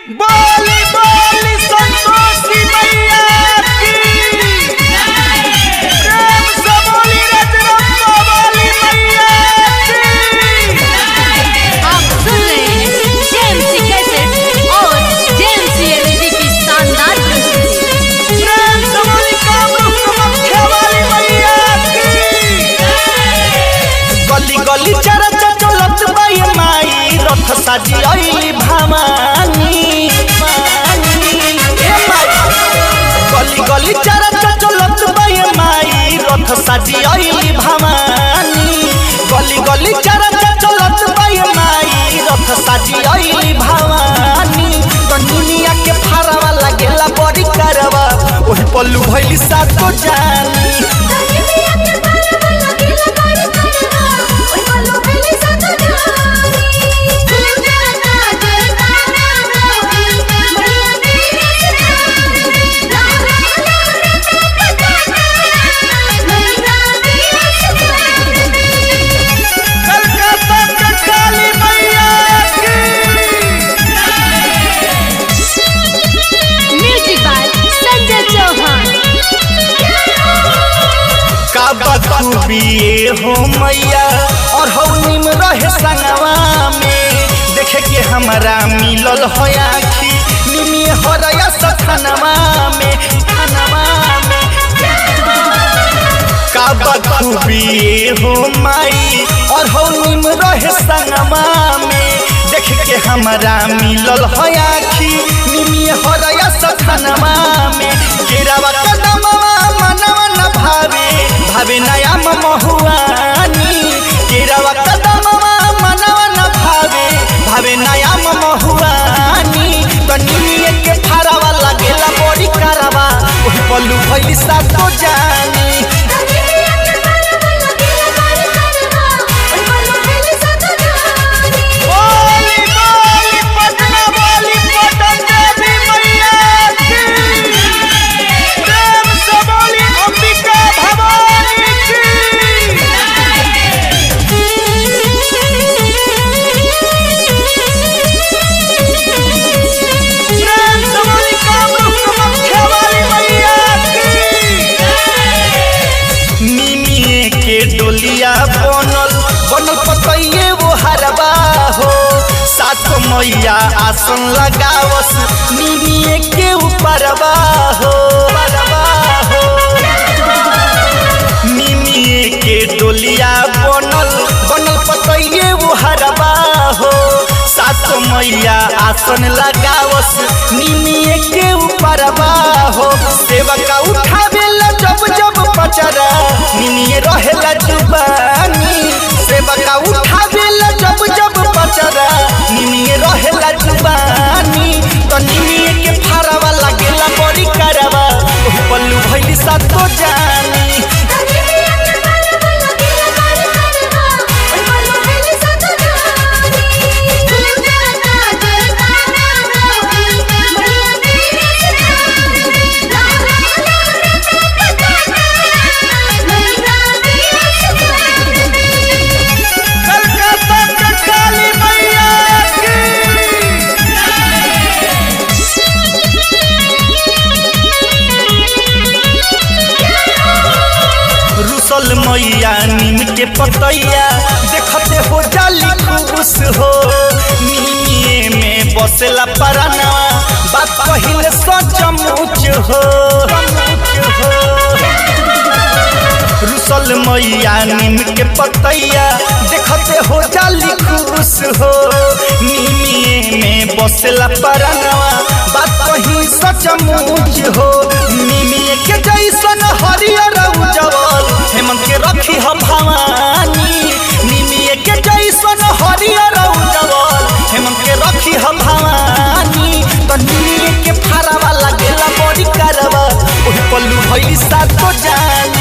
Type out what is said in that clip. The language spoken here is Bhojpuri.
बोली बोली संतोषी मैया की प्रेम से बोली रजरप्पा वाली मैया की आप सुन रहे हैं जेएमसी कैसेट और जेएमसी एलईडी की शानदार प्रस्तुति प्रेम से बोली कामरूप कामाख्या वाली मैया की गली गली चरचा चलत बाई माई रथ साजी आइली भामानी भामानी। ए माई गली गली चरचा चलत बाई माई रथ साजी आइली भामानी गली गली चरचा चलत बाई माई रथ साजी आइली भामानी तो दुनिया के फारवा लागेला बड़ी करवा ओही पल्लू भइली सातो जानी कलकत्ता के काली मैया की म्यूजिक बाय संजय चौहान का बखूबी ये हो मैया और हो निम रहे संगवा में देखे के हमारा मिलल हो आखी निमी हो रया सथनवा में थनवा में का बखूबी ये हो माई और हो निम रहे संगवा में देख के हमारा मिलल हो आखी निमी हो रया सथनवा में केरावा कदमवा मनवा न भावे भावे नया महुआनी केरावा कदमवा मनवा न भावे भावे नया महुआनी तनिए के फारावा लागेला बड़ी करावा ओही पल्लू भइली सातो जानी बोली बोली पटना बोली पटन देवी मैया की प्रेम से बोली अंबिका भवानी की प्रेम से बोली कामरूप कामाख्या वाली मैया की निमिए के डोलिया बनल बनल पतइए वो हरबा हो सात मैया आसन लगावस निमिए के ऊपरबा हो परबा हो निमिए के डोलिया बनल बनल पतइए वो हरबा हो सात मैया आसन लगावस निमिए के ऊपरबा हो सेवका उठावेला जब जब पचरा निमिए रहेला जुबानी सेवका उठावेला जब जब पचरा निमिए रहेला जुबानी तो निमिए के फारावा लागेला बड़ी करवा ओही पल्लू भइली सातो जानी कलकत्ता के काली मैया की रुसल मैया नीम के पतैया देखते हो जाली खुश हो नीमिए में बसेला परना बात कहिले सचमुच हो सचमुच हो रुसल मैया नीम के पतैया देखते हो जाली खुश हो नीमिए में बसेला परनवा बात कही सचमुच हो नीमिए के जैसन हरियर उजवल हेमंत के रखी हम भवानी नीमिए के जैसन हरियर उजवल हेमंत के रखी हम भवानी तो नीमिए के फारावा लागेला बड़ी करवा ओही पल्लू भइली सातो जानी